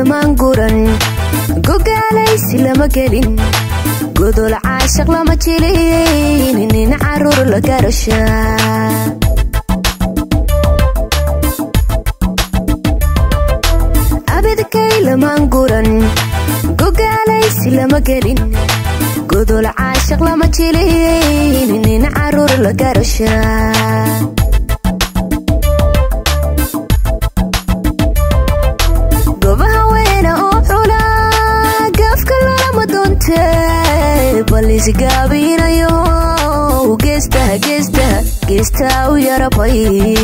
lamaan guran gogaalaysi lama gelin godol caashaq lama jilin nin caruur la garasha abidkay lamaan guran gogaalaysi lama gelin godol caashaq lama jilin nin caruur la garasha gobaha weyna oo xula gaafka lalama doonte balisgaabinayo geestaha geestaha geestaa u yarabay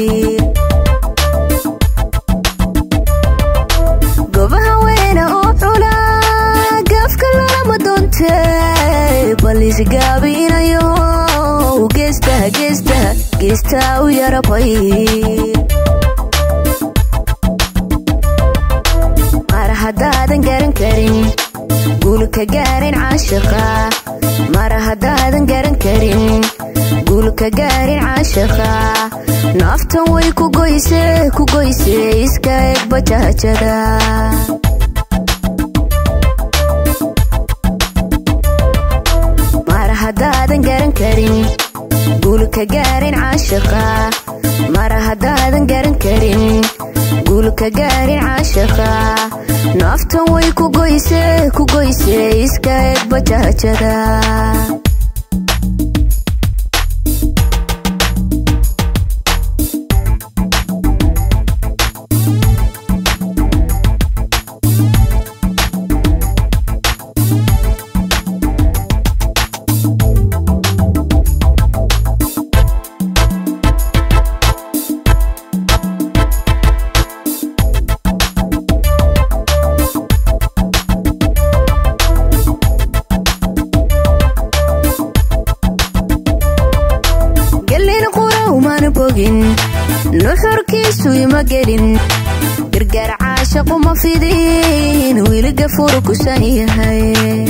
gobaha weyna oo xula gaafka lalama doonte balisgaabinayo geestaha geestaha geestaa u yarabay mar haddaadan garan karin guulka gaarin caashiqa mar haddaadan garan karin guulka gaarin caashiqa naaftan way ku goyse ku goyse iska eg bajaajada mar haddaadan garan karin guulka gaarin caashiqa mar haddaadan garan karin guulka gaarin caashiqa naaftan way ku goyse ku goyse iska eg bajaajada gelin qurowmana bogin nuxurkiisu ima gelin gargaar caashaqu ma fidin wiliga furu kusan yahay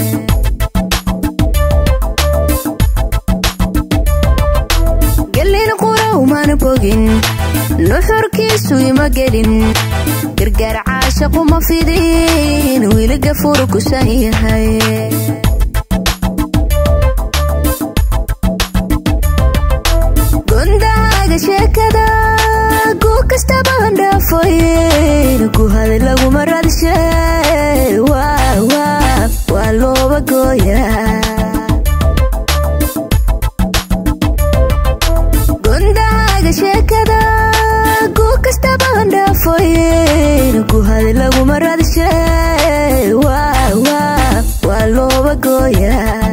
gelin qurowmana bogin nuxurkiisu ima gelin gargaar caashaqu ma fidin wiliga furu kusan yahay gondaaga sheekada guu kastaba handhaafoyn ku hada laguma radshe waa looba gooya gondaaga sheekada guu kastaba handhaafoyn ku hada laguma radshe waa looba gooya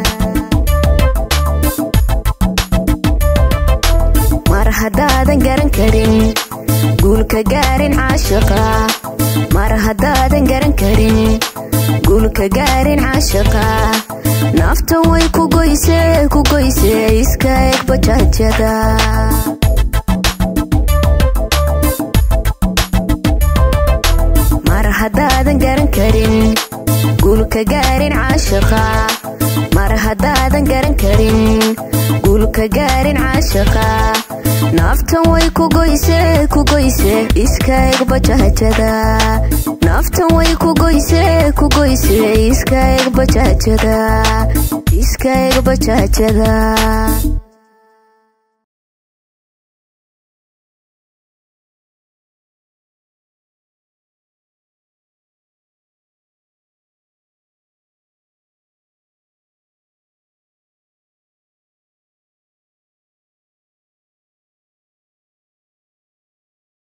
mar haddaadan garan karin guulka gaarin caashiqa mar haddaadan garan karin guulka gaarin caashiqa naaftan way ku goyse ku goyse iska eg bajaajada mar haddaadan garan karin guulka gaarin caashiqa mar haddaadan garan karin guulka gaarin caashiqa naaftan way ku goyse ku goyse iska eg bajaajada naaftan way ku goyse ku goyse iska eg bajaajada iska eg bajaajada